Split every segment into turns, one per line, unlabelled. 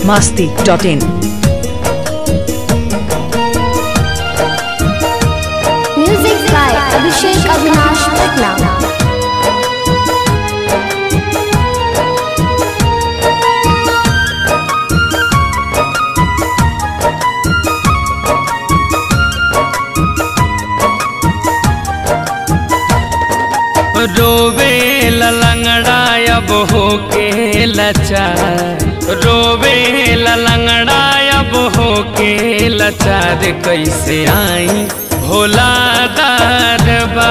biharmasti.in
Music by Abhishek Avinash Patna.
रोवे लंगड़ा अब हो के लचार रोवे लंगड़ा अब हो के लचार कैसे आई भोला दरबा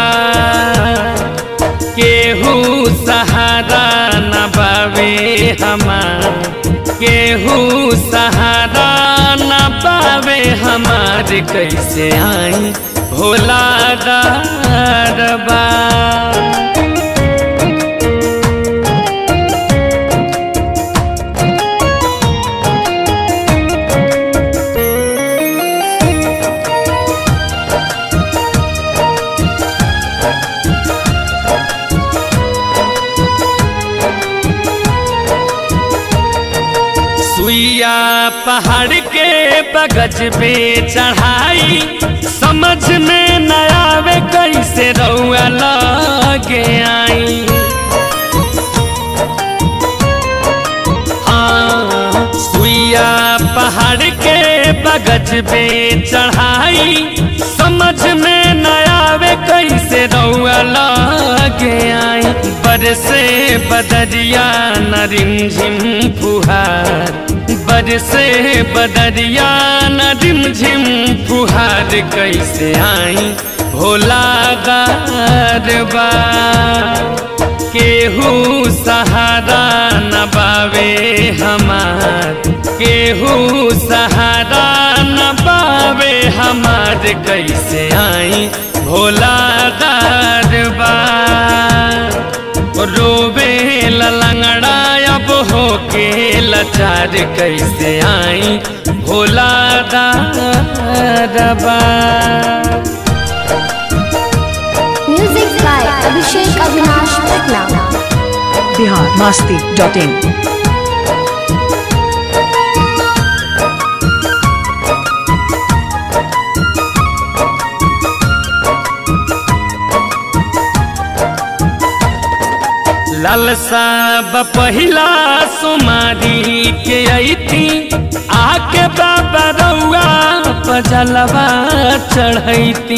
केहू सहारा न बावे हमार केहू सहारा न पावे हमार कैसे आई भोला दरबा सुइया पहाड़ के बगज पे चढ़ाई समझ में न आवे कैसे रउआ लगे आई हाँ, सुइया पहाड़ के बगज पे चढ़ाई समझ में न आवे कैसे रउआ लगे आई बरसे बदरिया न रिमझिम फुहार बरसे बदरिया न रिमझिम फुहार कैसे आई भोला गरबा केहू सहारा न बावे हमार केहू सहारा न बावे हमार कैसे आई भोला दरबा रोवे लंगड़ा अब हो के लचार कैसे आई भोला दरबा
Music by Abhishek Avinash Patna.
biharmasti.in
लालसा पहिला सुमारी के अती आके बाबा रउआ पजलवा चढ़ैती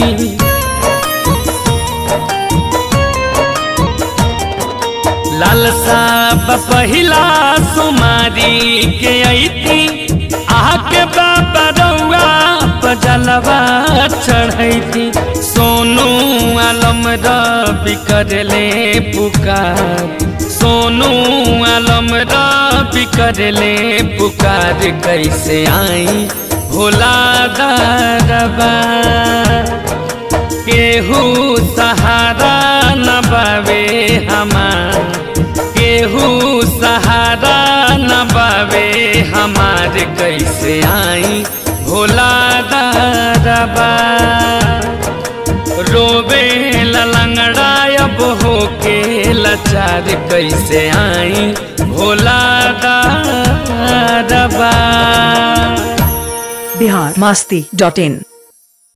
लालसा पहिला सुमारी के अती आके बाबा रउआ पजलवा चढ़ैती सोनू आलम रवि करले पुकार सोनू आलम रवि करले पुकार कैसे आई भोला दरबा केहू सहारा न बावे हमार केहू सहारा न बावे हमार कैसे आई भोला दरबा रोवे लंगड़ा अब हो के लचार कैसे आई भोला दरबा
biharmasti.in